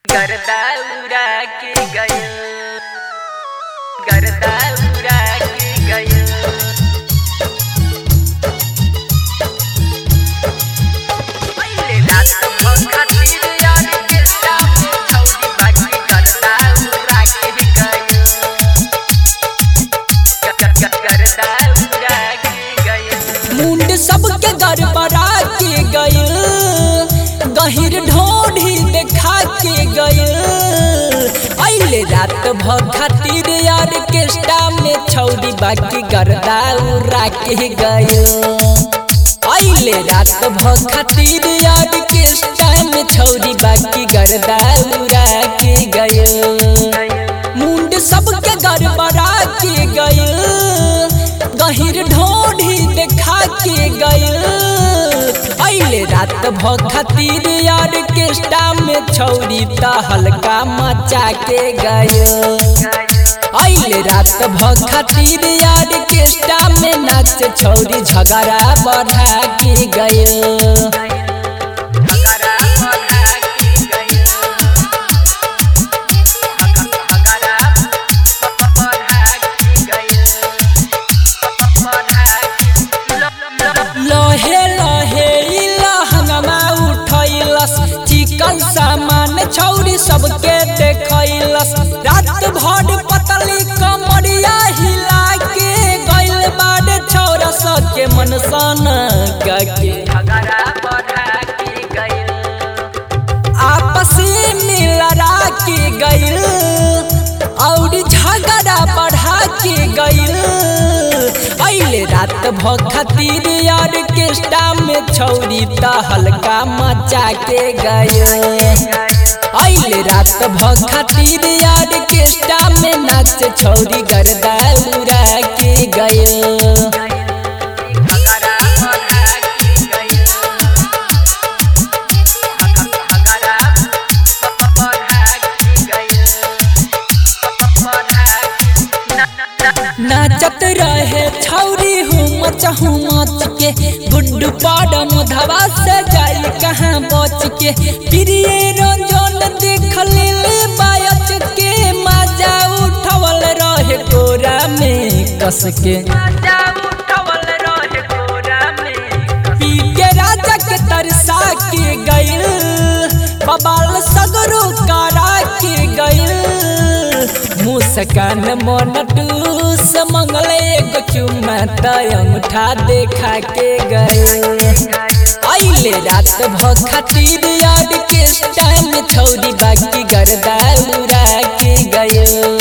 करता उड़ा के गयो करता उड़ा के गयो पहिले रात भर खातिर यार के सामने छौरी बाकी करता उड़ा के गयो करता उड़ा के गयो मुंड सबके गड़बड़ा के गइल गहिर ढोढ़ी देखा के गइल अइले रात भर खातिर यार के में छौरी बाकी गर्दा उड़ा के गइल अइले रात भर खातिर यार के में छौरी बाकी गर्दा उड़ा के गइल मुंड सबके गड़बड़ा के गइल गहिर ढोढ़ी देखा के गइल अइले रात भ खातिर यार के में छौरी त हल्का मचा के गइल अइले रात भ खातिर यार के में नाच छौरी झगड़ा बढ़ा के गइल हकरा बढ़ा के गयो हकरा बढ़ा के गयो बढ़ा के लहे लहे ई लहंगमा उठैलस चिकन सामान छौरी सबके देखैलस रात भर पतली कमरिया हिला के गइल बाड़े छौरा सबके मन सन के हकरा बढ़ा के गयो आपस में लड़ा के गइल और झगड़ा बढ़ा के गइल अइले रात भ खातिर यार के में छौरी त हल्का मचा के गइल अइले रात भ खातिर यार के में नाच छौरी गर्दा उड़ा के गइल हकरा बढ़ा के गयो हकरा बढ़ा के गयो बढ़ा के नाचत रहे छौरी हुमच हुमच के गुड्डू पाडम धवा से जाई कहाँ बच के प्रिय रंजन देख ले बायच के मजा उठवल रहे कोरा में कस के राजा उठवल रहे कोरा में पी के राजा के तरसा के गइल बबाल सगरो करा के गइल मुस्कान मन टूस मंगले एगो चुम्मा त अंगूठा देखा के गइल अइले रात भ खातिर याद के टाइम छौरी बाकी गर्दा उड़ा के गइल